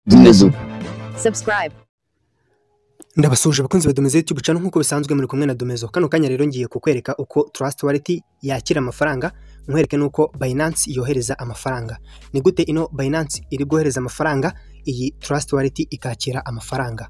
Dinezo subscribe. Ndabasuje abakunzi ba Domezo YouTube channel nk'uko bisanzwe muri kumwe na Domezo. Kano kanya rero ngiye kukwereka uko Trust Wallet yakira amafaranga, nkwereke nuko Binance yohereza amafaranga. Ni gute ino Binance iri guhereza amafaranga, iyi Trust Wallet ikakira amafaranga.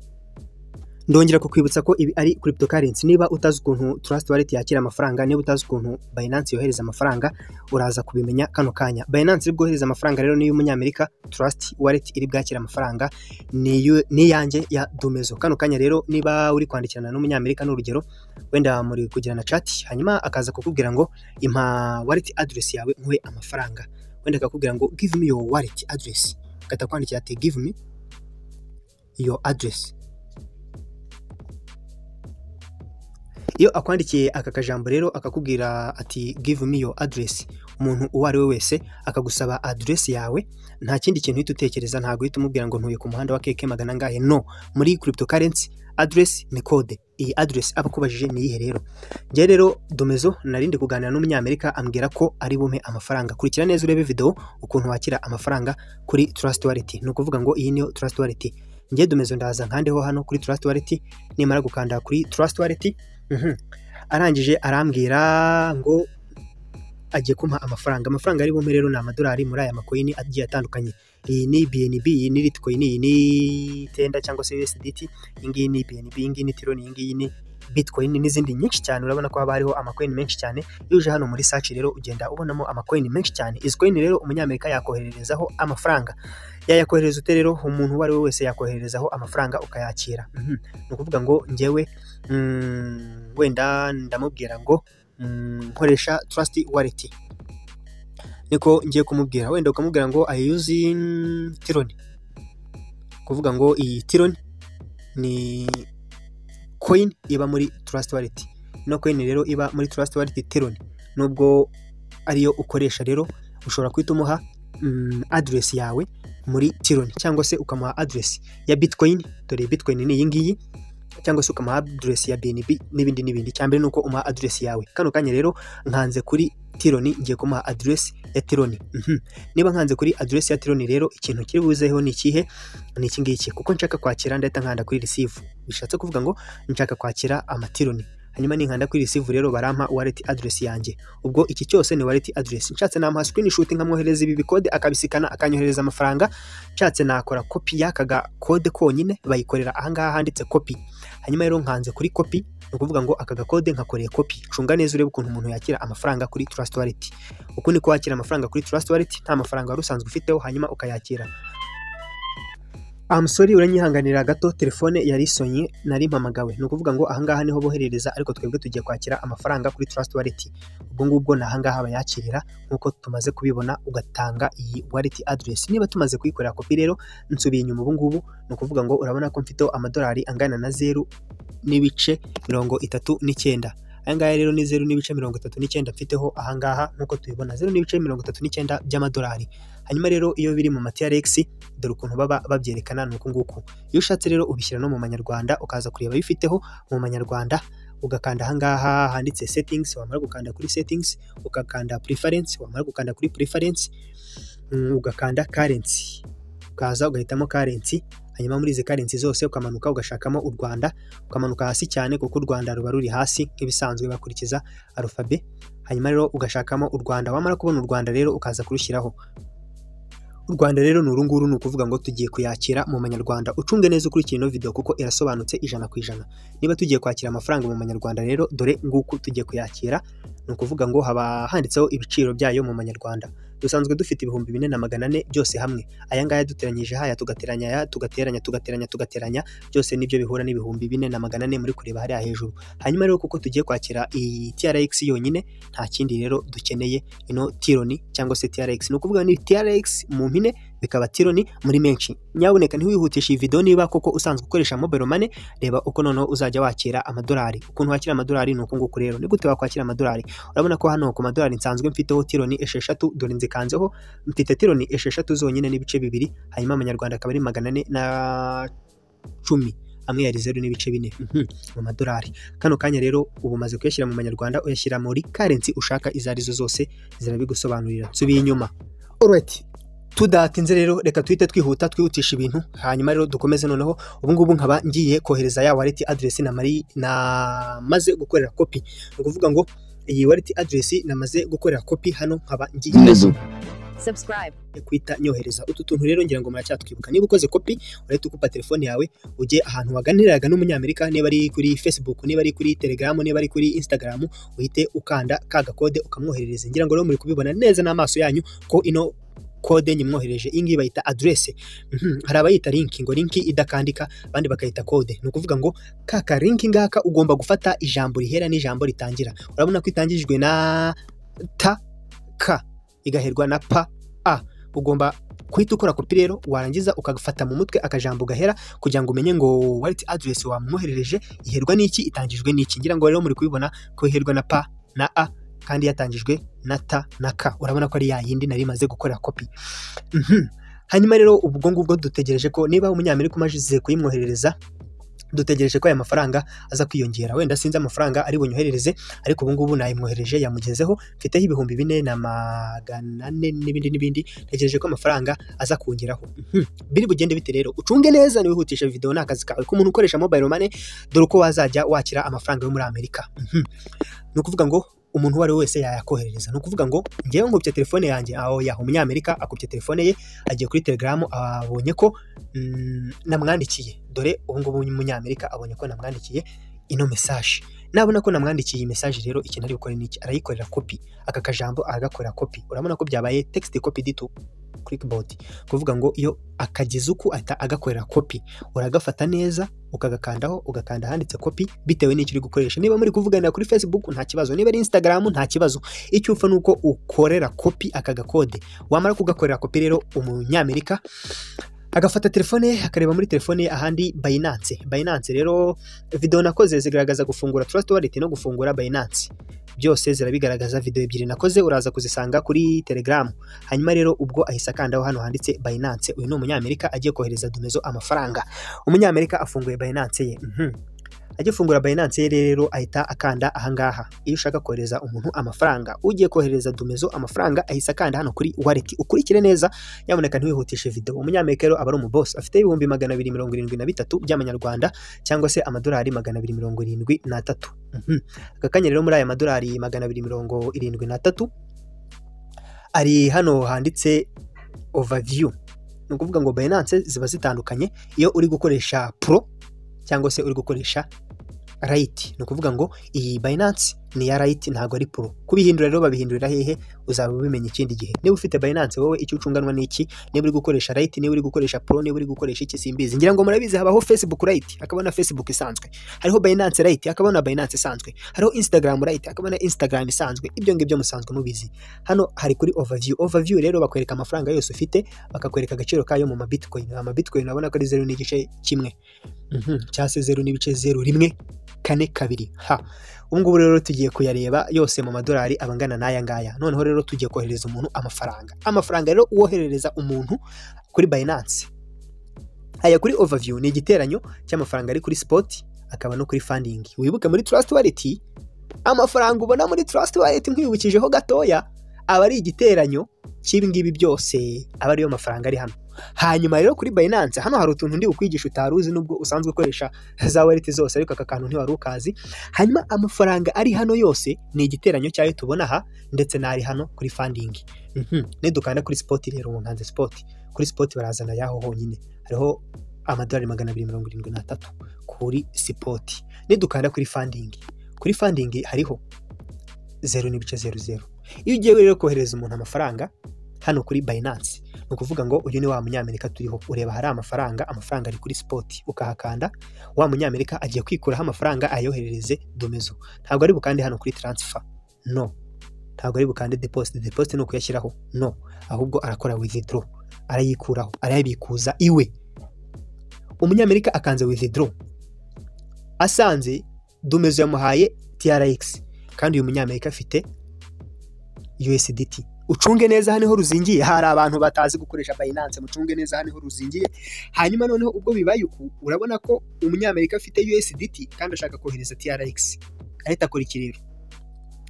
Ndongera kukwibutsa ko ibi ari cryptocurrency. Niba utazi ukuntu Trust Wallet yakira amafaranga, niba utazi ukuntu Binance yohereza amafaranga, uraza kubimenya kano kanya. Binance iri bwohereza amafaranga rero ni y'umunyamerika, Trust Wallet iri bwakira amafaranga ni iyo- ni iyanjye ya Domezo. Kano kanya rero niba uri kwandikirana n'umunyamerika ni urugero, wenda muri kugirana chat, hanyuma akaza kukubwira ngo impa wallet address yawe nkuhe amafaranga. Wenda akakubwira ngo give me your wallet address. Katakwandikira ati give me your address. iyo akwandikiye aka kajambo rero akakubwira ati give me your address umuntu uwo ari we wese akagusaba address yawe nta kindi kintu uhita utekereza ntabwo uhita umubwira ngo ntuye ku muhanda wa keke magana angahe no muri cryptocurrency address ni code iyi address aba akubajije ni iyihe rero njye rero domezo narindi kuganira n'umunyamerika ambwira ko ari bume amafaranga kurikira neza urebe video ukuntu wakira amafaranga kuri trust wallet ni ukuvuga ngo iyi niyo trust wallet njye domezo ndaza nkandeho hano kuri trust wallet nimara gukanda kuri trust wallet Mhm. arangije arambwira ngo agiye kumpa amafaranga amafaranga ari bume rero ni amadolari muri aya makoyini agiye atandukanye iyi ni BNB iyi ni Litecoin iyi ni tenda cyangwa se USDT iyi ngiyi ni BNB iyi ngiyi ni Tron iyi ngiyi ni Bitcoin n'izindi nyinshi cyane urabona ko haba hariho amakoyini menshi cyane iyo uje hano muri search rero ugenda ubonamo amakoyini menshi cyane izi coin rero umunyamerika yakohererezaho amafaranga yayakohereza ute rero umuntu uwo ari we wese yakohererezaho amafaranga ukayakira Mhm. ni ukuvuga ngo njyewe mm, wenda ndamubwira ngo mm, nkoresha trust wallet niko ngiye kumubwira wenda ukamubwira ngo i use mm, Tron kuvuga ngo iyi Tron ni coin iba muri trust wallet ino coin rero iba muri trust wallet Tron nubwo ariyo ukoresha rero ushobora guhita umuha mm, address yawe muri Tron cyangwa se ukamuha address ya Bitcoin dore Bitcoin ni iyi ngiyi cyangwa se ukamuha address ya BNB n'ibindi n'ibindi cyambere nuko umuha address yawe kano kanya rero nkanze kuri Tironi ngiye kumuha address ya Tironi Mhm. niba nkanze kuri address ya Tironi rero ikintu kiri buzeho ni ikihe ni iki ngiki kuko nshaka kwakira ndahita nkanda kuri receive bishatse kuvuga ngo nshaka kwakira amatironi hanyuma ninkanda kuri receive rero barampa wallet address yanjye ubwo iki cyose ni wallet address nshatse namuha screenshot nkamwohereza ibi bikode akabisikana akanyohereza amafaranga nshatse nakora copy y'akaga kode konyine bayikorera ahangaha handitse copy hanyuma rero nkanze kuri kopi ni ukuvuga ngo aka gakode nkakoreye kopi cunga neza urebe ukuntu umuntu yakira amafaranga kuri trust wallet uku niko wakira amafaranga kuri trust wallet nta mafaranga wari usanzwe ufiteho hanyuma ukayakira amusori uranyihanganira gato telefone yari isonye nari mpamagawe ni ukuvuga ngo ahangaha niho boherereza ariko twebwe tugiye kwakira amafaranga kuri trust wallet ubwo ngubwo ni ahangaha bayakirira nk'uko tumaze kubibona ugatanga iyi wallet address niba tumaze kuyikorera kopi rero nsubiye inyuma ubu ngubu ni ukuvuga ngo urabona ko mfiteho amadolari angana na zeru n'ibice mirongo itatu n'icyenda aya ngaya rero ni zeru n'ibice mirongo itatu n'icyenda mfiteho ahangaha nk'uko tubibona zeru n'ibice mirongo itatu n'icyenda by'amadolari hanyuma rero iyo biri mu matiyaregisi dore ukuntu baba babyerekana ni uku nguku iyo ushatse rero ubishyira no mu manyarwanda ukaza kureba bifiteho mu manyarwanda ugakanda ahangaha handitse settings wamara gukanda kuri settings ugakanda preference wamara gukanda kuri preference mm, ugakanda currency ukaza ugahitamo currency hanyuma muri izi currency zose ukamanuka ugashakamo u Rwanda ukamanuka hasi cyane kuko u Rwanda ruba ruri hasi nk'ibisanzwe bakurikiza arufabe hanyuma rero ugashakamo u Rwanda wamara kubona u Rwanda rero ukaza kurushyiraho u Rwanda rero ni uru nguru ni ukuvuga ngo tugiye kuyakira mu manyarwanda ucunge neza ukurikiye ino video kuko irasobanutse ijana ku ijana niba tugiye kwakira amafaranga mu manyarwanda rero dore nguku tugiye kuyakira ni ukuvuga ngo haba handitseho ibiciro byayo mu manyarwanda dusanzwe dufite ibihumbi bine na magana ane byose hamwe aya ngaya duteranyije haya tugateranya aya tugateranya tugateranya tugateranya byose nibyo bihura n'ibihumbi bine na magana ane muri kureba hariya hejuru hanyuma rero kuko tugiye kwakira iyi TRX yonyine nta kindi rero dukeneye ino tironi cyangwa se TRX ni ukuvuga ni TRX mu mpine bikaba tironi muri menshi nyabuneka ntiwihutishe iyi video niba koko usanzwe ukoresha mobile money reba uko noneho uzajya wakira amadolari ukuntu wakira amadolari ni uku nguku rero ni gute wakwakira amadolari urabona ko hano ku madolari nsanzwe mfiteho tironi esheshatu dore nzikanzeho mfite tironi esheshatu zonyine n'ibice bibiri hanyuma amanyarwanda akaba ari magana ane na cumi amwe yari zeru n'ibice bine Mhm, mu madolari kano kanya rero ubu umaze kuyashyira mu manyarwanda uyashyira muri karensi ushaka izo arizo zose zirabigusobanurira nsubiye inyuma Alright. tudatinze rero reka tuhite twihuta twihutisha ibintu hanyuma rero dukomeze noneho ubungubu nkaba ngiye kohereza ya wallet address namari namaze gukorera kopi ni ukuvuga ngo iyi wallet address namaze gukorera kopi hano nkaba ngiye subscribe, kwita nyohereza utu tuntu rero ngira ngo muracyatwibuka niba ukoze kopi urahita ukupa telefone yawe ujye ahantu waganiriraga n'umunyamerika niba ari kuri facebook niba ari kuri telegram niba ari kuri instagram uhite ukanda ka gakode ukamwoherereza ngira ngo rero muri kubibona neza n'amaso yanyu ko ino kode nyimwohereje iyi ngiyi bayita aderese hari abayita linki ngo linki idakandika abandi bakayita kode ni ukuvuga ngo ka ka linki ngaka ugomba gufata ijambo rihera n'ijambo ritangira urabona ko itangijwe na ta ka igaherwa na pa a ugomba kuhita ukora kopi rero warangiza ukagafata mu mutwe akajambo gahera kugira ngo umenye ngo wallet address wamwoherereje iherwa n'iki itangijwe n'iki ngira ngo rero muri kubibona ko iherwa na pa na a kandi yatangijwe na ta na ka urabona ko ari ya yindi nari imaze gukora kopi Mhm. hanyuma rero ubwo ngubwo dutegereje ko niba umunyamerika umaze kuyimwoherereza dutegereje ko aya mafaranga aza kwiyongera wenda sinzi amafaranga ari bunyoherereze ariko ubu ngubu nayimwohereje yamugezeho mfiteho ibihumbi bine na magana ane n'ibindi n'ibindi ntegereje ko amafaranga aza kongeraho Mhm. biri bugende bite rero ucunge neza niwihutisha videwo ni akazi kawe k'umuntu ukoresha mobile money dore uko wazajya wakira amafaranga yo muri amerika Mhm. ni ukuvuga ngo umuntu uwo ari we wese yayakoherereza ni ukuvuga ngo ngewe nkubye telefone yanjye aho yaha umunyamerika akubye telefone ye agiye kuri telegaramu abonye ko mm, namwandikiye dore ubu ngubu umunyamerika abonye ko namwandikiye ino mesaje nabona ko namwandikiye iyi mesaje rero ikintu ari gukora ni iki arayikorera kopi aka kajambo aragakorera kopi urabona ko byabaye text copy dito clickbot kuvuga ngo iyo akagize uku ahita agakorera kopi uragafata neza ukagakandaho ugakanda ahanditse kopi bitewe n'icyo uri gukoresha niba muri kuvugana kuri facebook nta kibazo niba ari instagram nta kibazo icyo upfa ni uko ukorera kopi aka gakode wamara kugakorera kopi rero umunyamerika agafata telefone ye akareba muri telefone ye ahandi Binance Binance rero video nakoze zigaragaza gufungura Trust Wallet no gufungura Binance byose zirabigaragaza video ebyiri nakoze uraza kuzisanga kuri Telegram hanyuma rero ubwo ahise akandaho hano handitse Binance uyu ni umunyamerika agiye kohereza Dumezo amafaranga umunyamerika afunguye Binance ye mhm agiye fungura Binance ye rero ahita akanda ahangaha iyo ushaka kohereza umuntu amafaranga ugiye kohereza Dumezo amafaranga ahise akanda hano kuri wallet ukurikire neza nyamuneka ntiwihutishe video umunyamerika rero aba ari umubosi afite ibihumbi magana abiri mirongo irindwi na bitatu by'amanyarwanda cyangwa se amadolari magana abiri mirongo irindwi n'atatu Mhm. aka kanya rero muri aya madolari magana abiri mirongo irindwi n'atatu ari hano handitse overview ni ukuvuga ngo Binance ziba zitandukanye iyo uri gukoresha pro cyangwa se uri gukoresha rayiti ni ukuvuga ngo iyi bayinansi ni iya rayiti ntabwo ari puro kubihindura rero babihindurira hehe uzaba ubimenya ikindi gihe niba ufite bayinansi wowe icyo ucunganwa ni iki niba uri gukoresha rayiti niba uri gukoresha puro niba uri gukoresha iki simbizi ngira ngo murabizi habaho facebook rayiti hakaba na facebook isanzwe hariho bayinansi rayiti hakaba na bayinansi isanzwe hariho instagram rayiti hakaba na instagram isanzwe ibyo ngibyo musanzwe mubizi hano hari kuri overview overview rero bakwereka amafaranga yose ufite bakakwereka agaciro kayo mu mabitcoin amabitcoin urabona ko ari zeru n'igice kimwe Mhm, cyase zeru n'ibice zeru rimwe kane kabiri ha ubu ngubu rero tugiye kuyareba yose mu madolari aba angana n'aya ngaya noneho rero tugiye koherereza umuntu amafaranga amafaranga rero uwoherereza umuntu kuri Binance aya kuri overview ni igiteranyo cy'amafaranga ari kuri spot akaba no kuri funding wibuke muri trust wallet amafaranga ubona muri trust wallet nkwibukijeho gatoya aba ari igiteranyo cy'ibi ngibi byose aba ariyo mafaranga ari hano hanyuma rero kuri Binance hano hari utuntu ndi ukwigisha utari uzi nubwo usanzwe ukoresha za wallet zose ariko aka kantu ntiwari ukazi hanyuma amafaranga ari hano yose ni igiteranyo cyayo tubona aha ndetse n'ari hano kuri funding Mhm. nidukanda kuri spot rero ubu nkanze spot kuri spot barazana yaho honyine hariho amadolari magana abiri mirongo irindwi n'atatu kuri spot nidukanda kuri funding kuri funding hariho zeru n'ibice zeru zeru iyo ugiye rero kohereza umuntu amafaranga hano kuri Binance ni ukuvuga ngo uyu ni wa munyamerika turiho ureba hari amafaranga amafaranga ari kuri spot ukahakanda wa munyamerika agiye kwikuraho amafaranga ayoherereze domezo ntabwo ari bukande hano kuri transfer no ntabwo ari bukande deposit deposit ni ukuyashyiraho no ahubwo arakora withdraw arayikuraho arayabikuza iwe umunyamerika akanze withdraw asanze domezo yamuhaye TRX kandi uyu munyamerika afite USDT ucunge neza hano niho ruzingiye hari abantu batazi gukoresha Binance mucunge neza hano niho ruzingiye hanyuma noneho ubwo bibaye uku urabona ko umunyamerika afite USDT kandi ashaka kohereza TRX ahita akora iki rero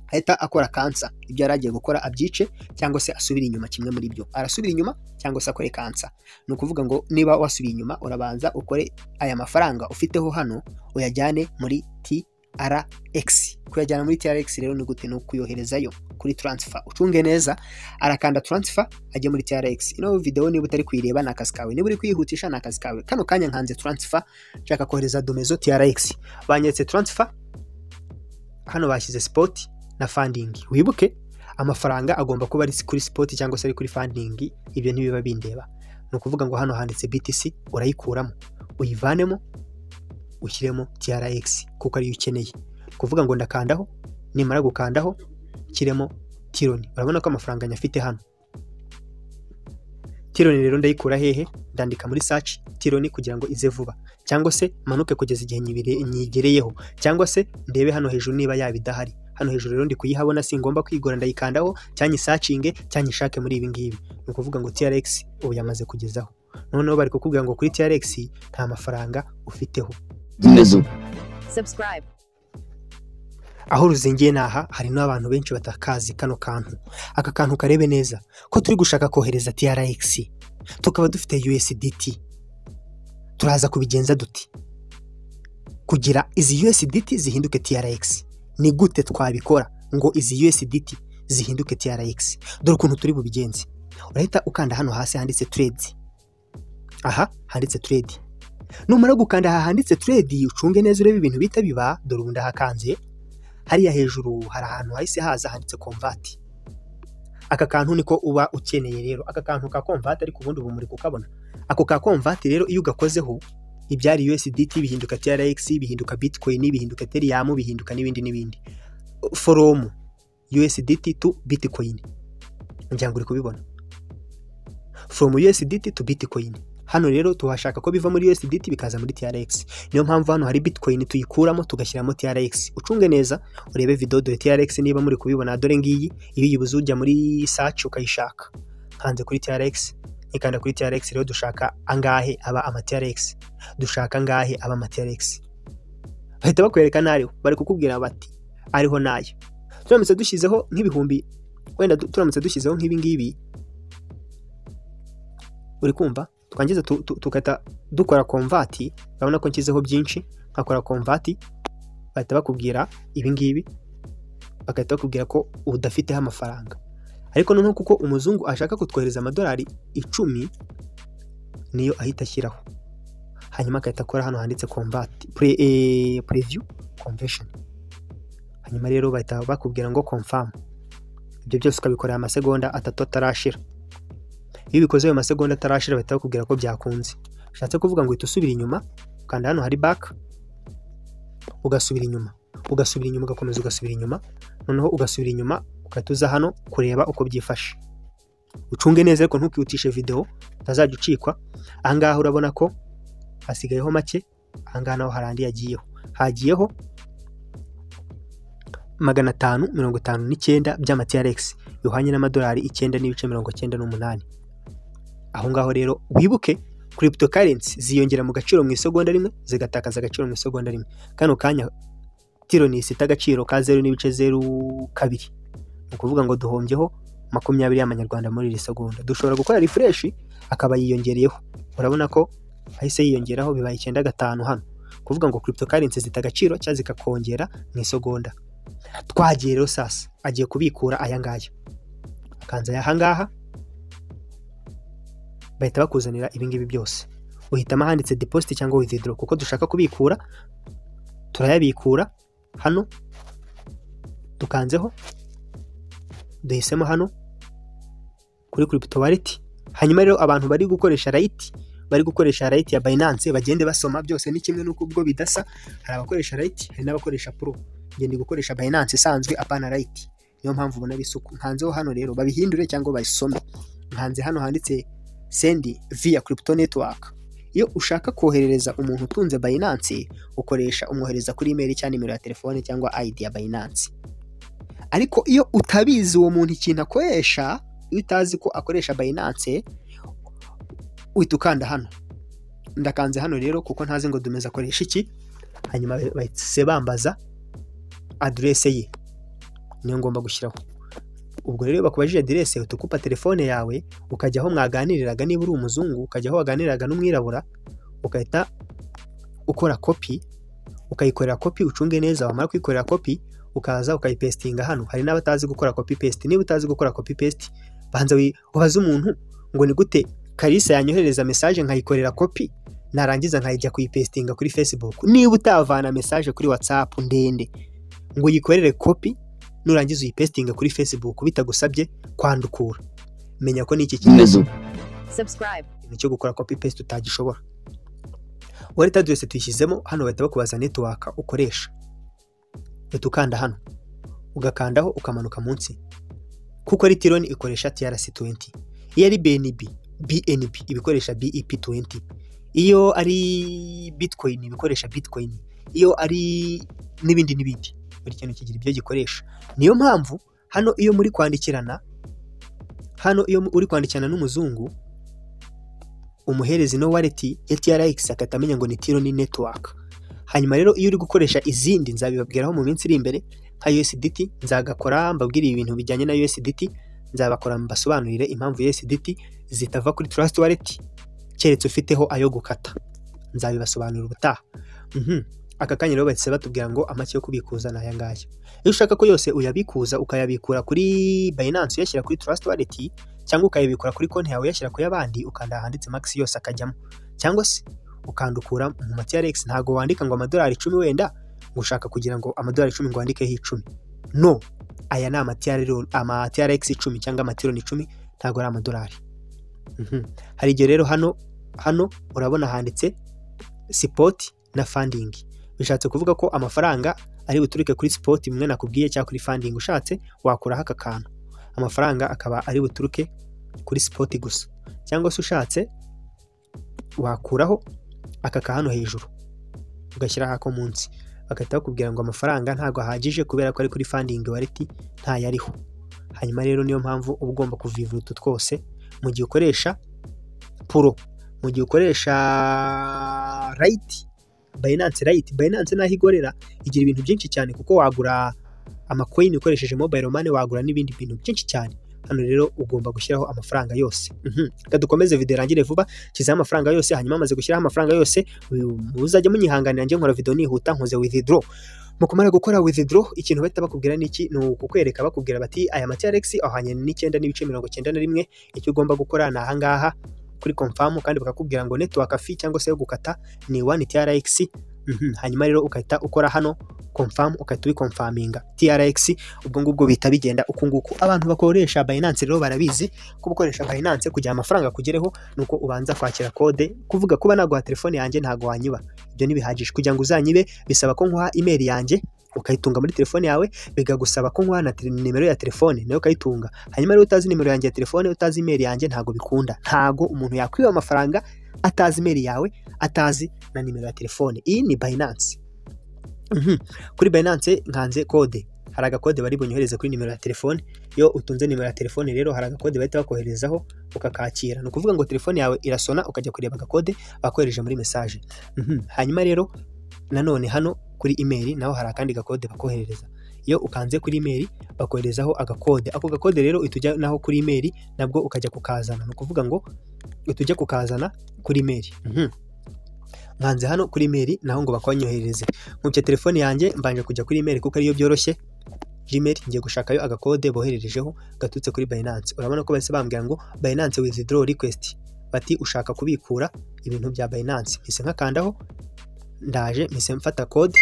ahita akora kansa ibyo yari agiye gukora abyice cyangwa se asubire inyuma kimwe muri byo arasubira inyuma cyangwa se akore kansa ni ukuvuga ngo niba wasubiye inyuma urabanza ukore aya mafaranga ufiteho hano uyajyane muri TRX kuyajyana muri TRX rero ni gute ni ukuyoherezayo kuri transfer ucunge neza arakanda transfer ajya muri TRX ino video niba utari kuyireba ni akazi kawe niba uri kuyihutisha ni akazi kawe kano kanya nkanze transfer nshaka kohereza domezo TRX banyeretse transfer hano bashyize spot na funding wibuke amafaranga agomba kuba ari kuri spot cyangwa se ari kuri funding ibyo ntibiba bindeba ni ukuvuga ngo hano handitse BTC urayikuramo uyivanemo ushyiremo TRX kuko ariyo ukeneye kuvuga ngo ndakandaho nimara gukandaho kiremo tironi urabona ko amafaranga nyafite hano tironi rero ndayikura hehe ndandika muri saci tironi kugira ngo ize vuba cyangwa se manuke kugeza igihe nyigereyeho cyangwa se ndebe hano hejuru niba yaba idahari hano hejuru rero ndi kuyihabona singomba kwigora ndayikandaho cyangwa isacinge cyangwa ishake muri ibi ngibi ni ukuvuga ngo TRX ubu yamaze kugezaho noneho bari kukubwira ngo kuri TRX nta mafaranga ufiteho Subscribe. aho ruzingiye ni aha hari n'abantu benshi batakazi kano kantu aka kantu karebe neza ko turi gushaka kohereza TRX tukaba dufite USDT turaza kubigenza duti kugira izi USDT zihinduke TRX ni gute twabikora ngo izi USDT zihinduke TRX dore ukuntu turi bubigenze urahita ukanda hano hasi handitse trade aha handitse trade numara gukanda aha handitse trade ucunge neza urebe ibintu bita biba dore ubu ndahakanze hariya hejuru hari ahantu hahise haza handitse komvati aka kantu niko uba ukeneye rero aka kantu ka komvati ariko ubundi ubu muri kukabona ako ka komvati rero iyo ugakozeho ibyari USDT bihinduka TRX bihinduka Bitcoin bihinduka Ethereum bihinduka n'ibindi n'ibindi from USDT to Bitcoin ngira ngo uri kubibona from USDT to Bitcoin hano rero tuhashaka ko biva muri USDT bikaza muri TRX niyo mpamvu hano hari Bitcoin tuyikuramo tugashyiramo TRX ucunge neza urebe video dore TRX niba muri kubibona dore ngiyi iyo uyibuze ujya muri search ukayishaka hanze kuri TRX ikanda kuri TRX rero dushaka angahe aba ama TRX dushaka angahe aba ama TRX bahita bakwereka n'ariho bari kukubwira bati ariho nayo turamutse dushyizeho nk'ibihumbi wenda du- turamutse dushyizeho nk'ibi ngibi uri kumva twangiza tu- tu- tugahita dukora komvati urabona ko nshyizeho byinshi nkakora komvati bahita bakubwira ibi ngibi bagahita bakubwira ko udafiteho amafaranga ariko noneho kuko umuzungu ashaka kutwohereza amadolari icumi niyo ahita ashyiraho hanyuma agahita akora hano handitse kombati pre, eh, preview convention hanyuma rero bahita bakubwira ngo confirm ibyo byose ukabikorera amasegonda atatu atarashira iyo ubikoze ayo masegonda atarashira bahita bakubwira ko byakunze bishatse kuvuga ngo uhita usubira inyuma ukanda hano hari back ugasubira inyuma ugasubira inyuma ugakomeza ugasubira inyuma noneho ugasubira inyuma ugahita uza hano kureba uko byifashe ucunge neza ariko ntukihutishe video utazajya ucikwa ahangaha urabona ko hasigayeho make ahangaha naho hari andi yagiyeho hagiyeho magana atanu mirongo itanu n'icyenda by'amatiyaregisi bihwanye n'amadolari icyenda n'ibice mirongo icyenda n'umunani aho ngaho rero wibuke crypto currency ziyongera mu gaciro mu isegonda rimwe zigatakaza agaciro mu isegonda rimwe kano kanya tironi isita agaciro ka zeru n'ibice zeru kabiri ni ukuvuga ngo duhombyeho makumyabiri y'amanyarwanda muri iri segonda dushobora gukora refresh akaba yiyongereyeho urabona ko ahise yiyongeraho bibaye icyenda gatanu hano kuvuga ngo crypto currency zita agaciro cyangwa zikakongera mu isegonda twagiye rero sasa agiye kubikura aya ngaya akanze aya ngaha bahita bakuzanira ibi ngibi byose uhitamo ahanditse deposit cyangwa withdraw kuko dushaka kubikura turayabikura hano dukanzeho duhisemo hano kuri crypto wallet hanyuma rero abantu bari gukoresha rayiti bari gukoresha rayiti ya Binance bagende basoma byose ni kimwe n'uko ubwo bidasa hari abakoresha rayiti hari n'abakoresha pro njye ndi gukoresha Binance isanzwe apana rayiti niyo mpamvu ubona bisuku nkanzeho hano rero babihindure cyangwa babisome nkanze hano handitse sendi via crypto network iyo ushaka koherereza umuntu utunze Binance ukoresha umwohereza kuri email cyangwa nimero ya telefone cyangwa ID ya Binance ariko iyo utabizi uwo muntu ikintu akoresha iyo utazi ko akoresha Binance uhita ukanda hano ndakanze hano rero kuko ntazi ngo dumeze akoresha iki hanyuma bahise bambaza adresse ye niyo ngomba gushyiraho ubwo rero iyo bakubajije aderese uhita ukupa telefone yawe ukajya aho mwaganiriraga niba uri umuzungu ukajya aho waganiriraga n'umwirabura ugahita ukora kopi ukayikorera kopi ucunge neza wamara kuyikorera kopi ukaza ukayipesitinga hano hari n'abatazi gukora kopi pesiti niba utazi gukora kopi pesiti banza ubaze umuntu ngo ni gute karisa yanyohereza mesaje nkayikorera kopi narangiza nkayijya kuyipesitinga kuri fesibuku niba utavana mesaje kuri watsapu ndende ngo uyikorere kopi nurangiza uyipesitinga kuri fesibuku bitagusabye kwandukura menya ko ni iki kibazo subscribe, ikintu cyo gukora kopi pesiti utagishobora wallet address tuyishyizemo hano bahita bakubaza netiwaka ukoresha uhita ukanda hano ugakandaho ukamanuka munsi kuko ari tironi ikoresha TRC20 iyo ari BNB BNB ibikoresha BEP20 iyo ari Bitcoin ibikoresha Bitcoin iyo ari n'ibindi n'ibindi buri kintu kigira ibyo gikoresha niyo mpamvu hano iyo muri kwandikirana hano iyo uri kwandikirana n'umuzungu umuhereza ino wallet ya TRX akahita amenya ngo ni Tironi Network hanyuma rero iyo uri gukoresha izindi nzabibabwiraho mu minsi iri imbere nka USDT nzagakora mbabwire ibintu bijyanye na USDT nzabakora mbasobanurire impamvu USDT zitava kuri Trust Wallet keretse ufiteho ayo gukata nzabibasobanurira ubutaha Mhm. aka kanya rero bahise batubwira ngo amake yo kubikuza ni aya ngaya iyo ushaka ko yose uyabikuza ukayabikura kuri Binance uyashyira kuri Trust Wallet cyangwa ukayabikura kuri konti yawe uyashyira ku y'abandi ukanda ahanditse max yose akajyamo cyangwa se ukandukura mu ma TRX ntabwo wandika ngo amadolari icumi wenda ngo ushaka kugira ngo amadolari icumi ngo wandikeho icumi no aya ni ama TRL ama TRX icumi cyangwa amatironi icumi ntabwo ari amadolari Mhm. hari igihe rero hano hano urabona handitse sipoti na fandingi bishatse kuvuga ko amafaranga ari buturuke kuri sipoti bimwe nakubwiye cyangwa kuri fandingi ushatse wakuraho aka kantu amafaranga akaba ari buturuke kuri sipoti gusa cyangwa se ushatse wakuraho aka ka hano hejuru ugashyiraho ako munsi bagahita bakubwira ngo amafaranga ntabwo ahagije kubera ko ari kuri fandingi wareti ntayariho hanyuma rero niyo mpamvu uba ugomba kuvivuta twose mu gihe ukoresha puro mu gihe ukoresha rayiti bayinanse rayiti bayinanse naho igorera igira ibintu byinshi cyane kuko wagura amakoyini ukoresheje mobayiro mani wagura n'ibindi bintu byinshi cyane hano rero ugomba gushyiraho amafaranga yose Mhm. reka dukomeze video irangire vuba shyizeho amafaranga yose hanyuma mamaze gushyiraho amafaranga yose uyu- muzajya munyihanganira njye nkora video nihuta nkoze withdraw mukumara gukora withdraw ikintu bahita bakubwira ni iki ni ukukwereka bakubwira bati aya ma TRX ahwanye n'icyenda n'ibice mirongo cyenda na rimwe icyo ugomba gukora ni aha ngaha kuri confirm kandi bakakubwira ngo network fee cyangwa se yo gukata ni 1 TRX Mhm. hanyuma rero ugahita ukora hano confirm ugahita ubikonfaminga TRX ubwo ngubwo bihita bigenda uku nguku abantu bakoresha Binance rero barabizi ko gukoresha Binance kugira amafaranga akugereho nuko ubanza kwakira kode kuvuga kuba naguha telefone yanjye ntago wanyiba ibyo ntibihagije kugira ngo uzanyibe bisaba ko nguha email yanjye ukayitunga muri telefone yawe bigagusaba ko nguha na tele- nimero ya telefone nayo ukayitunga hanyuma rero utazi nimero yanjye ya telefone utazi email yanjye ntago bikunda ntago umuntu yakwiba amafaranga atazi email yawe atazi na nimero ya telefone iyi ni Binance Mhm. kuri Binance nkanze kode hari agakode bari bunyohereze kuri nimero ya telefone iyo utunze nimero ya telefone rero hari agakode bahita bakoherezaho ukakakira ni ukuvuga ngo telefone yawe irasona ukajya kureba agakode bakohereje muri mesaje Mhm. hanyuma rero nanone hano kuri email naho hari akandi gakode bakoherereza iyo ukanze kuri email bakoherezaho agakode ako gakode rero uhita ujya naho kuri email nabwo ukajya kukazana ni ukuvuga ngo uhita ujya kukazana kuri email Mhm. nkanze hano kuri email naho ngo bakonyoherereze nkubye telefone yanjye mbanje kujya kuri email kuko ariyo byoroshye Gmail ngiye gushakayo agakode bohererejeho gaturutse kuri Binance urabona ko bahise bambwira ngo Binance withdraw request bati ushaka kubikura ibintu bya Binance mpise nkakandaho ndaje mpise mfata code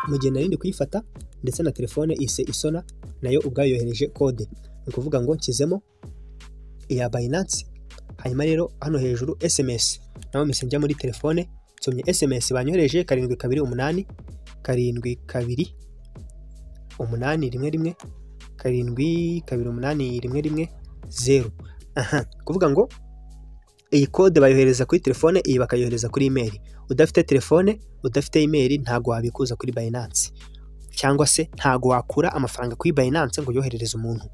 mu gihe nari ndi kuyifata ndetse na telefone ise isona nayo ubwayo yohereje code ni ukuvuga ngo nshyizemo iya Binance hanyuma rero hano hejuru SMS naho mpise njya muri telefone nsomye SMS banyohereje karindwi kabiri umunani karindwi kabiri umunani rimwe rimwe karindwi kabiri umunani rimwe rimwe zeru aha kuvuga ngo iyi kode bayohereza kuri telefone iyi bakayohereza kuri email udafite telefone udafite email ntabwo wabikuza kuri Binance cyangwa se ntabwo wakura amafaranga kuri Binance ngo yoherereze umuntu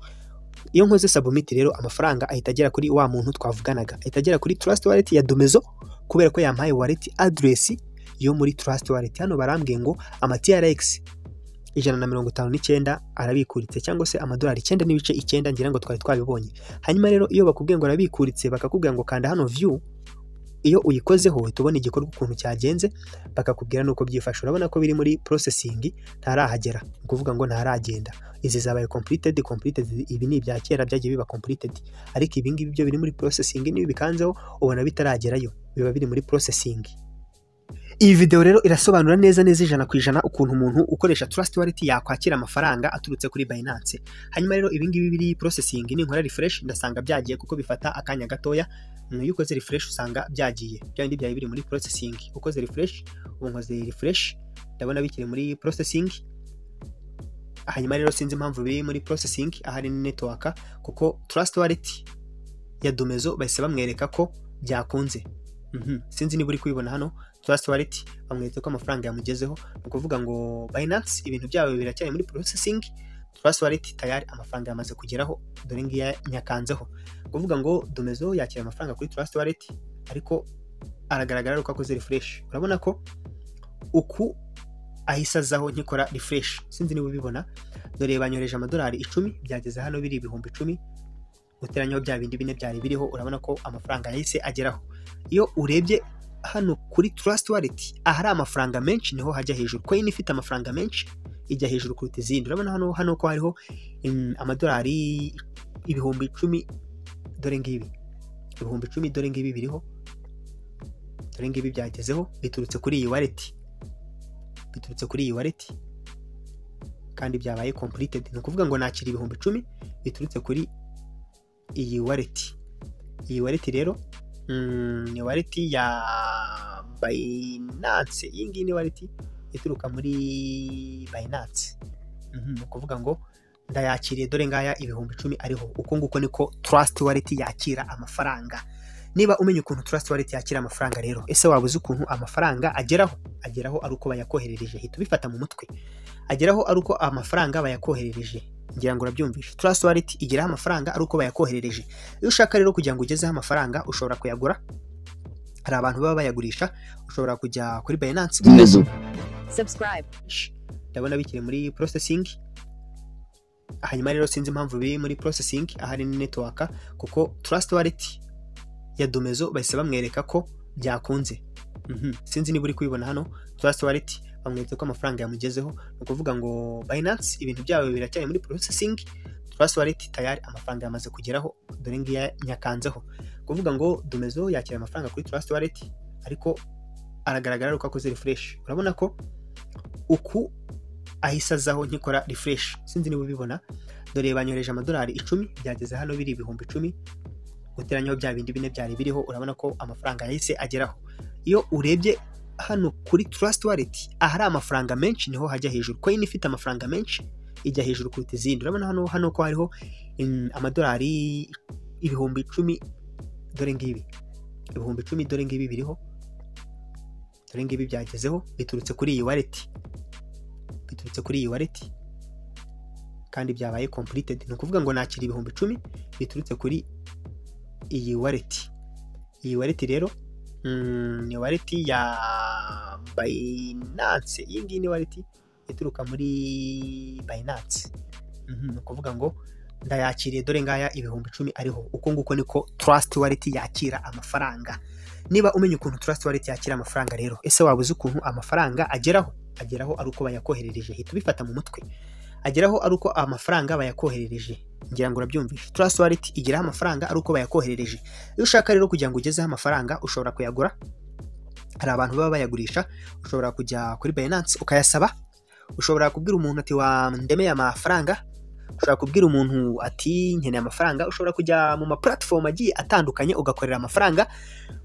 iyo nkoze submit rero amafaranga ahita agera kuri wa muntu twavuganaga ahita agera kuri Trust Wallet ya Domezo kubera ko yampaye wallet address yo muri Trust Wallet hano barambwiye ngo ama TRX ijana na mirongo itanu n'icyenda arabikuritse cyangwa se amadolari icyenda n'ibice icyenda ngira ngo twari twabibonye hanyuma rero iyo bakubwiye ngo arabikuritse bakakubwira ngo kanda hano view iyo uyikozeho uhita ubona igikorwa ukuntu cyagenze bakakubwira nuko byifashe urabona ko biri muri processing ntarahagera ni ukuvuga ngo ntaragenda izi zabaye completed completed ibi ni ibya kera byagiye biba completed ariko ibi ngibi byo biri muri processing n'ibi bikanzeho ubona bitaragerayo biba biri muri processing iyi videwo rero irasobanura neza neza ijana ku ijana ukuntu umuntu ukoresha trust wallet yakwakira amafaranga aturutse kuri Binance hanyuma rero ibi ngibi biri processing ninkora refresh ndasanga byagiye kuko bifata akanya gatoya iyo ukoze refresh usanga byagiye bya bindi byari biri muri processing ukoze refresh ubu nkoze refresh ndabona bikiri muri processing hanyuma rero sinzi impamvu biri muri processing ahari ni network kuko trust wallet ya Domezo bahise bamwereka ko byakunze Mhm. sinzi niba uri kubibona hano trust wallet bamweretse ko amafaranga yamugezeho ni ukuvuga ngo Binance ibintu byabo biracyari muri processing trust wallet tayari amafaranga yamaze kugeraho dore ngiya nyakanzeho ni ukuvuga ngo domezo yakira amafaranga kuri trust wallet ariko aragaragara ari uko akoze refresh urabona ko uku ahise azaho nkikora refresh sinzi niba ubibona dore banyohereje amadolari icumi byageze hano biri ibihumbi icumi guteranyaho bya bindi bine byari biriho urabona ko amafaranga yahise ageraho iyo urebye hano kuri Trust Wallet ahari amafaranga menshi niho hajya hejuru coin ifite amafaranga menshi ijya hejuru kuruta izindi urabona hano hano ko hariho mm, amadolari ibihumbi icumi dore ngibi ibihumbi icumi dore ngibi biriho dore ngibi byagezeho biturutse kuri iyi wallet biturutse kuri iyi wallet kandi byabaye completed ni ukuvuga ngo nakira ibihumbi icumi biturutse kuri iyi wallet iyi wallet rero mm, ni waleti ya Binance iyi ngiyi ni waleti ituruka muri Binance Mhm, ni ukuvuga ngo ndayakiriye dore ngaya ibihumbi icumi ariho uko nguko niko Trust Wallet yakira amafaranga niba umenya ukuntu Trust Wallet yakira amafaranga rero ese waba uzi ukuntu amafaranga ageraho ageraho ari uko bayakoherereje hita ubifata mu mutwe ageraho ari uko amafaranga bayakoherereje ngira ngo urabyumvishe Trust Wallet igeraho amafaranga ari uko bayakoherereje iyo ushaka rero kugira ngo ugezeho amafaranga ushobora kuyagura hari abantu baba bayagurisha ushobora kujya kuri Binance Subscribe. ndabona bikiri muri processing hanyuma rero sinzi impamvu biri muri processing ahari ni network kuko trust wallet ya domezo bahise bamwereka ko byakunze Mhm. sinzi niba uri kubibona hano trust wallet bamweretse ko amafaranga yamugezeho ni ukuvuga ngo Binance ibintu byabo biracyari muri processing trust wallet tayari amafaranga yamaze kugeraho dore ngiya nyakanzeho kuvuga ngo domezo yakira amafaranga kuri trust wallet ariko aragaragara ari uko akoze refresh urabona ko uku ahise azaho nkikora refresh sinzi niba ubibona dore banyohereje amadolari icumi byageze hano biri ibihumbi icumi guteranyaho bya bindi bine byari biriho urabona ko amafaranga yahise ageraho iyo urebye hano kuri trust wallet ahari amafaranga menshi niho hajya hejuru coin ifite amafaranga menshi ijya hejuru kuruta izindi urabona hano hano ko hariho mm, amadolari ibihumbi icumi dore ngibi ibihumbi icumi dore ngibi biriho dore ngibi byagezeho biturutse kuri iyi wallet biturutse kuri iyi wallet kandi byabaye completed ni ukuvuga ngo nakira ibihumbi icumi biturutse kuri iyi wallet iyi wallet rero mm, ni wallet ya Binance iyi ngiyi ni wallet ituruka muri Binance Mhm, ni ukuvuga ngo ndayakiriye dore ngaya ibihumbi icumi ariho uko nguko niko Trust Wallet yakira amafaranga niba umenya ukuntu Trust Wallet yakira amafaranga rero ese waba uzi ukuntu amafaranga ageraho ageraho ari uko bayakoherereje hita ubifata mu mutwe ageraho ari uko amafaranga bayakoherereje ngira ngo urabyumvishe Trust Wallet igeraho amafaranga ari uko bayakoherereje iyo ushaka rero kugira ngo ugezeho amafaranga ushobora kuyagura hari abantu baba bayagurisha ushobora kujya kuri Binance ukayasaba ushobora kubwira umuntu ati wandemeye amafaranga ushobora kubwira umuntu ati nkeneye amafaranga ushobora kujya mu ma platform agiye atandukanye ugakorera amafaranga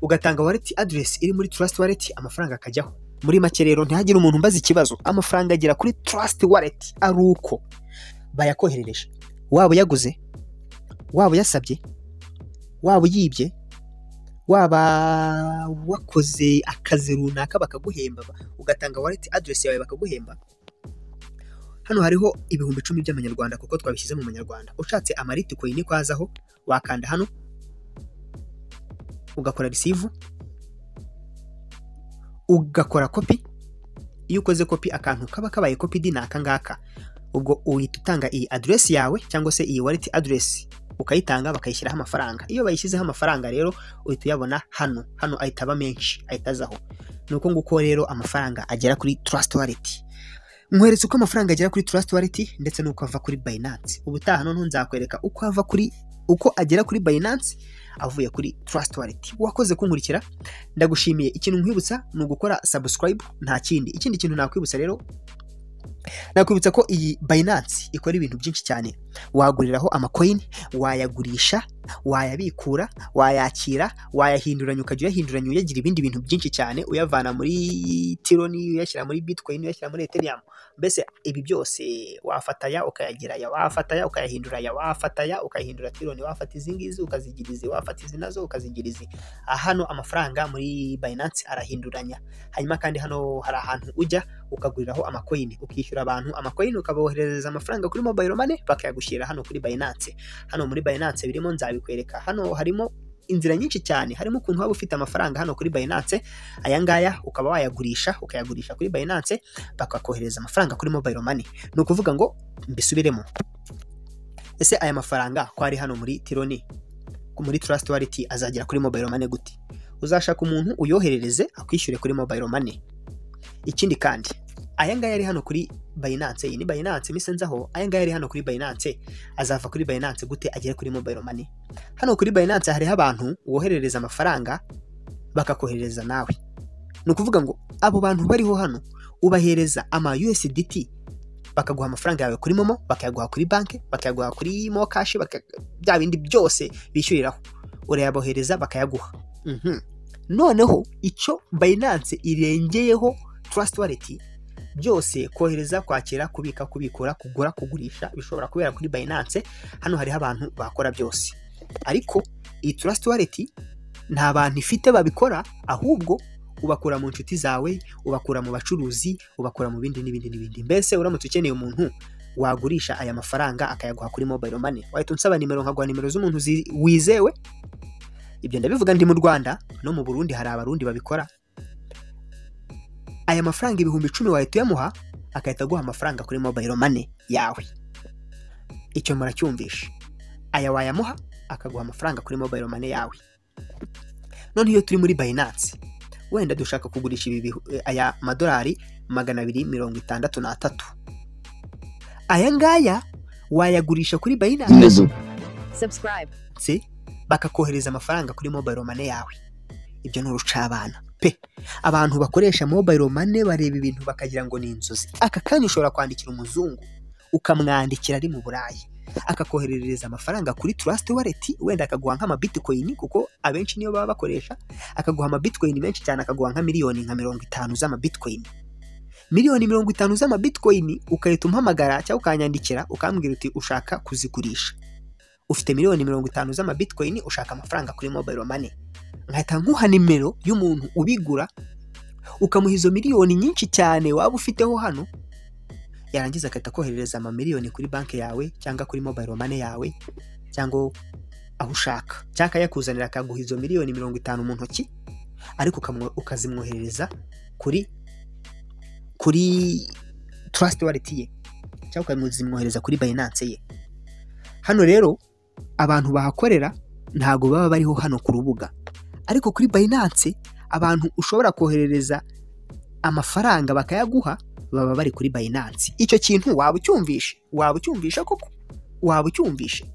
ugatanga wallet address iri muri trust wallet amafaranga akajyaho muri make rero ntihagire umuntu umbaza ikibazo amafaranga agera kuri trust wallet ari uko bayakoherereje waba uyaguze waba uyasabye waba uyibye waba wakoze akazi runaka bakaguhemba ugatanga wallet address yawe bakaguhemba hano hariho ibihumbi icumi by'amanyarwanda kuko twabishyize mu manyarwanda ushatse amariti koyini kwazaho wakanda hano ugakora receive ugakora kopi iyo ukoze kopi akantu kaba kabaye kopi di ni aka ngaka ubwo uhita utanga iyi aderesi yawe cyangwa se iyi wallet aderesi ukayitanga bakayishyiraho amafaranga iyo bayishyizeho amafaranga rero uhita uyabona hano hano ahita aba menshi ahita azaho ni uko nguko rero amafaranga agera kuri trust wallet nkweretse uko amafaranga agera kuri trust wallet ndetse n'uko ava kuri binance ubutaha noneho nzakwereka uko ava kuri uko agera kuri binance avuye kuri trust wallet wakoze kunkurikira ndagushimiye ikintu nkwibutsa ni ugukora subscribe nta kindi ikindi kintu nakwibutsa rero nakwibutsa ko iyi binance ikora ibintu byinshi cyane waguriraho amakoyini wayagurisha wayabikura wayakira wayahinduranya ukajya uyahinduranya uyagira ibindi bintu byinshi cyane uyavana muri tironi uyashyira muri bitcoin uyashyira muri ethereum mbese ibi byose wafataya ukayageraya wafataya ukayahinduranya wafataya ukayahindura tironi wafata izi ngizi ukazigira izi wafata izi nazo ukazigira izi hano amafaranga muri binance arahinduranya hanyuma kandi hano hari ahantu ujya ukaguriraho amakoyini ukishyura abantu amakoyini ukaboherereza amafaranga kuri mobile money bakayagushyira hano kuri binance hano muri binance birimo nzabikwereka hano harimo inzira nyinshi cyane harimo ukuntu waba ufite amafaranga hano kuri Binance aya ngaya ukaba wayagurisha ukayagurisha kuri Binance bakakohereza amafaranga kuri mobile money ni ukuvuga ngo mbisubiremo ese aya mafaranga ko ari hano muri tironi muri trust wallet azagera kuri mobile money gute uzashaka umuntu uyoherereze akwishyure kuri mobile money ikindi kandi aya ngaya ari hano kuri Binance iyi ni Binance mise nzaho aya ngaya ari hano kuri Binance azava kuri Binance gute agere kuri mobile money hano kuri Binance hariho abantu woherereza amafaranga bakakoherereza nawe ni ukuvuga ngo abo bantu bariho hano ubahereza ama USDT bakaguha amafaranga yawe kuri momo bakayaguha kuri banki bakayaguha kuri mokashi bya bindi byose bishyuriraho urayabohereza bakayaguha noneho icyo Binance irengeyeho Trust Wallet byose kohereza kwakira kubika kubikura kugura kugurisha bishobora kubera kuri Binance hano hariho abantu bakora byose ariko iyi Trust Wallet nta bantu ifite babikora ahubwo ubakura mu nshuti zawe ubakura mu bacuruzi ubakura mu bindi n'ibindi n'ibindi mbese uramutse ukeneye umuntu wagurisha aya mafaranga akayaguha kuri mobile money wahita unsaba nimero nkaguha nimero z'umuntu wizewe ibyo ndabivuga ndi mu Rwanda no mu Burundi hari abarundi babikora aya mafaranga ibihumbi icumi wahita uyamuha agahita aguha amafaranga kuri mobile money yawe icyo muracyumvisha aya wayamuha akaguha amafaranga kuri mobile money yawe none iyo turi muri Binance wenda dushaka kugurisha ibi aya madolari magana abiri mirongo itandatu n'atatu aya ngaya wayagurisha kuri Binance subscribe bakakohereza amafaranga kuri mobile money yawe ibyo ni urucabana pe abantu bakoresha mobile money bareba ibintu bakagira ngo ni inzozi aka kanya ushobora kwandikira umuzungu ukamwandikira ari mu burayi akakoherereza amafaranga kuri trust wallet wenda akaguha nk'amabitcoin kuko abenshi niyo baba bakoresha akaguha amabitcoin menshi cyane akaguha nka miliyoni nka mirongo itanu z'amabitcoin miliyoni mirongo itanu z'amabitcoin ugahita umpamagara cyangwa ukanyandikira ukambwira uti ushaka kuzigurisha ufite miliyoni mirongo itanu z'amabitcoin ushaka amafaranga kuri mobile money nkahita nkuha nimero y'umuntu ubigura ukamuha izo miliyoni nyinshi cyane waba ufiteho hano yarangiza agahita koherereza amamiliyoni kuri banki yawe cyangwa kuri mobile money yawe cyangwa aho ushaka cyangwa akayakuzanira akaguha izo miliyoni mirongo itanu mu ntoki ariko ukazimwoherereza kuri kuri trust wallet ye cyangwa ukazimwohereza kuri Binance ye hano rero abantu bahakorera ntabwo baba bariho hano ku rubuga ariko kuri Binance abantu ushobora koherereza amafaranga bakayaguha baba bari kuri Binance icyo kintu waba ucyumvishe waba ucyumvisha koko waba ucyumvishe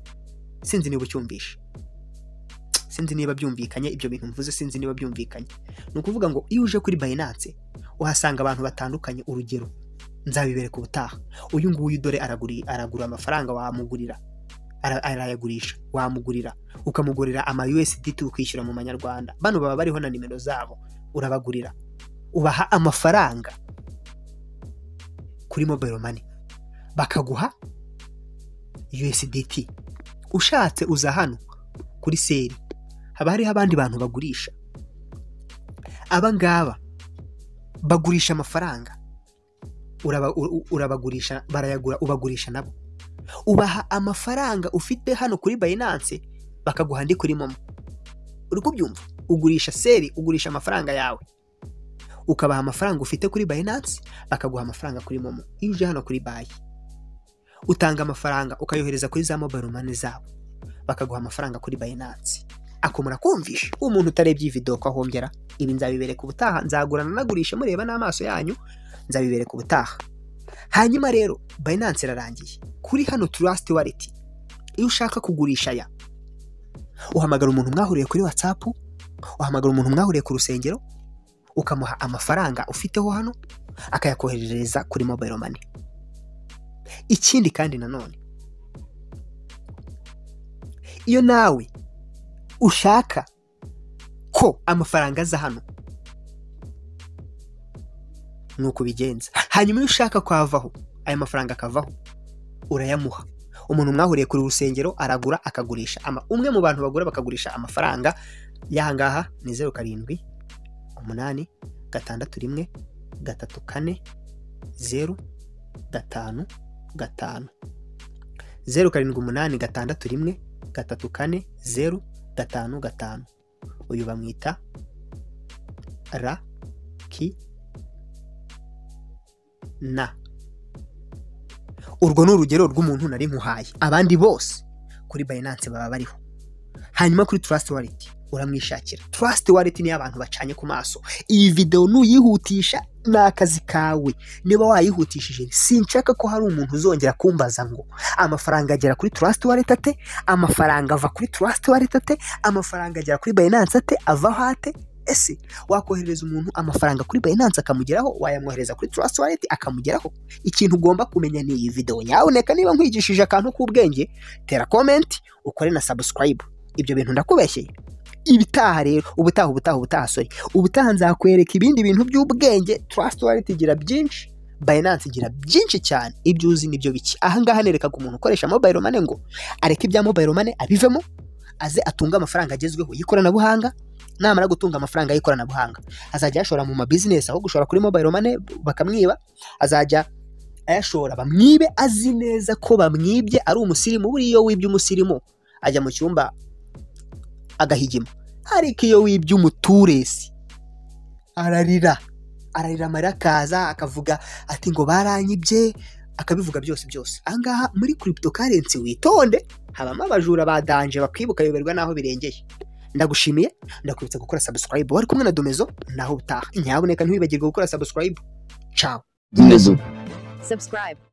sinzi niba ucyumvishe sinzi niba byumvikanye ibyo bintu mvuze sinzi niba byumvikanye ni ukuvuga ngo iyo uje kuri Binance uhasanga abantu batandukanye urugero nzabibereka ubutaha uyu nguyu dore aragura amafaranga wamugurira arayagurisha wamugurira ukamugurira ama USDT ukishyura mu manyarwanda bano baba bariho na nimero zabo urabagurira ubaha amafaranga kuri mobile money bakaguha USDT ushatse uza hano kuri seri haba hariho abandi bantu bagurisha aba ngaba bagurisha amafaranga urabagurisha barayagura ubagurisha nabo ubaha amafaranga ufite hano kuri Binance bakaguha andi kuri momo uri kubyumva ugurisha seri ugurisha amafaranga yawe ukabaha amafaranga ufite kuri Binance bakaguha amafaranga kuri momo iyo uje hano kuri bayi utanga amafaranga ukayohereza kuri za mobile money zabo bakaguha amafaranga kuri Binance ako murakumvisha uwo muntu utarebye iyi video ko ahongera ibi nzabibereka ubutaha nzagurana nagurisha mureba n'amaso yanyu nzabibereka ubutaha hanyuma rero Binance irarangiye kuri hano Trust Wallet iyo ushaka kugurisha aya uhamagara umuntu mwahuriye kuri WhatsApp uhamagara umuntu mwahuriye ku rusengero ukamuha amafaranga ufiteho hano akayakoherereza kuri mobile money ikindi kandi nanone iyo nawe ushaka ko amafaranga aza hano nuko ubigenza hanyuma iyo ushaka ko avaho aya mafaranga akavaho urayamuha umuntu mwahuriye kuri urusengero aragura akagurisha ama umwe mu bantu bagura bakagurisha amafaranga y'aha ngaha ni zeru karindwi umunani gatandatu rimwe gatatu kane zeru gatanu gatanu zeru karindwi umunani gatandatu rimwe gatatu kane zeru gatanu gatanu uyu bamwita ra ki na urwo ni urugero rw'umuntu nari nkuhaye abandi bose kuri bayinanse baba bariho hanyuma kuri turasiti wariti uramwishakira turasiti wariti niyo abantu bacanye ku maso iyi videwo nuyihutisha ni akazi kawe niba wayihutishije sinshaka ko hari umuntu uzongera kumbaza ngo amafaranga agera kuri turasiti wareti ate amafaranga ava kuri turasiti wareti ate amafaranga agera kuri bayinanse ate avaho ate ese wakoherereza umuntu amafaranga kuri bayinanse akamugeraho wayamwohereza kuri turasiti wareti akamugeraho ikintu ugomba kumenya ni iyi videwo nyaboneka niba nkwigishije akantu k'ubwenge tera komenti ukore na sabusikarayibu ibyo bintu ndakubeshyeye ibitaha rero ubutaha ubutaha ubutaha sori ubutaha nzakwereka ibindi bintu by'ubwenge turasiti wareti igira byinshi bayinanse igira byinshi cyane ibyo uzi nibyo bike ahangaha nerekaga umuntu ukoresha mobayiro mane ngo areke ibya mobayiro mane abivemo aze atunge amafaranga agezweho y'ikoranabuhanga namara gutunga amafaranga y'ikoranabuhanga azajya ayashora mu mabizinesi aho gushora kuri mobayiro mane bakamwiba azajya ayashora bamwibe azi neza ko bamwibye ari umusirimu buriya iyo wibye umusirimu ajya mu cyumba agahigima ariko iyo wibye umuturesi ararira ararira amarira akaza akavuga ati ngo baranyibye akabivuga byose byose ahangaha muri kiripito karensi witonde habamo abajura ba danje bakwibuka bayoberwa n'aho birengeye ndagushimiye ndakwibutsa gukora sabusikarayibu wari kumwe na domezo naho utaha nyaboneka ntiwibagirwe gukora sabusikarayibu cawo Domezo subscribe